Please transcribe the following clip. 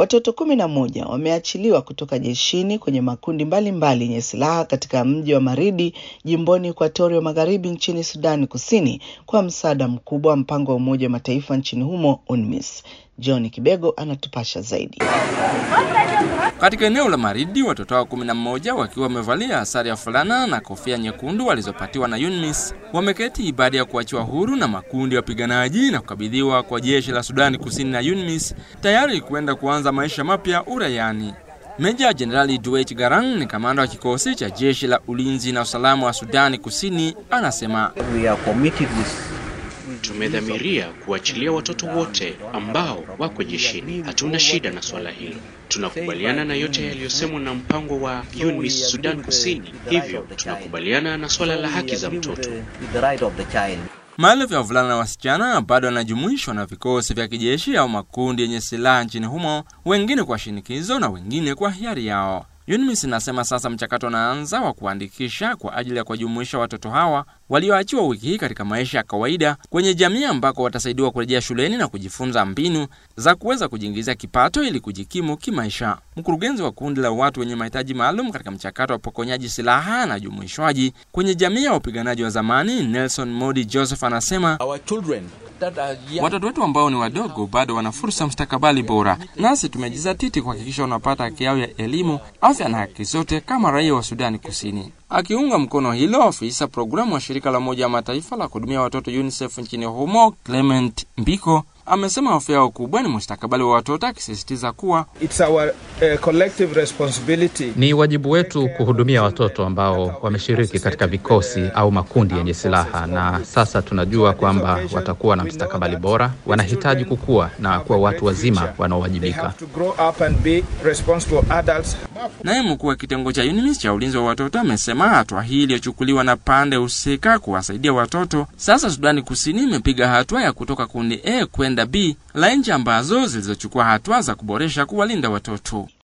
Watoto kumi na moja wameachiliwa kutoka jeshini kwenye makundi mbalimbali yenye silaha katika mji wa Maridi jimboni Ekuatoria Magharibi nchini Sudani Kusini kwa msaada mkubwa wa mpango wa Umoja wa Mataifa nchini humo UNMISS. John Kibego anatupasha zaidi. Katika eneo la Maridi, watoto hao kumi na mmoja wakiwa wamevalia sare ya fulana na kofia nyekundu walizopatiwa na UNMISS wameketi baada ya kuachiwa huru na makundi ya wapiganaji na kukabidhiwa kwa jeshi la Sudani Kusini na UNMISS tayari kuenda kuanza maisha mapya uraiani. Meja Jenerali Duet Garang ni kamanda wa kikosi cha jeshi la ulinzi na usalama wa Sudani Kusini, anasema Tumedhamiria kuachilia watoto wote ambao wako jeshini. Hatuna shida na swala hilo. Tunakubaliana na yote yaliyosemwa na mpango wa UNMISS Sudan Kusini, hivyo tunakubaliana na swala la haki za mtoto. Maelfu ya wavulana na wasichana bado wanajumuishwa na vikosi vya kijeshi au makundi yenye silaha nchini humo, wengine kwa shinikizo na wengine kwa hiari yao. UNMISS inasema sasa mchakato unaanza wa kuandikisha kwa ajili ya kuwajumuisha watoto hawa walioachiwa wiki hii katika maisha ya kawaida kwenye jamii ambako watasaidiwa kurejea shuleni na kujifunza mbinu za kuweza kujiingizia kipato ili kujikimu kimaisha. Mkurugenzi wa kundi la watu wenye mahitaji maalum katika mchakato wa upokonyaji silaha na jumuishwaji kwenye jamii ya wapiganaji wa zamani, Nelson Modi Joseph, anasema watoto wetu ambao ni wadogo bado wana fursa mustakabali bora, nasi tumejizatiti kuhakikisha wanapata haki yao ya elimu, afya na haki zote kama raia wa Sudani Kusini. Akiunga mkono hilo, afisa programu wa shirika la Umoja wa Mataifa la kuhudumia watoto UNICEF nchini humo Clement Mbiko amesema hofu yao kubwa ni mustakabali wa watoto, akisisitiza kuwa It's our, uh, collective responsibility. Ni wajibu wetu kuhudumia watoto ambao wameshiriki katika vikosi au makundi yenye silaha, na sasa tunajua kwamba watakuwa na mustakabali bora. Wanahitaji kukua na kuwa watu wazima They wanaowajibika. have to grow up and be responsible adults. Naye mkuu wa kitengo cha UNICEF cha ulinzi wa watoto amesema hatua hii iliyochukuliwa na pande husika kuwasaidia watoto, sasa Sudani Kusini imepiga hatua ya kutoka kundi A kwenda B la nchi ambazo zilizochukua hatua za kuboresha kuwalinda watoto.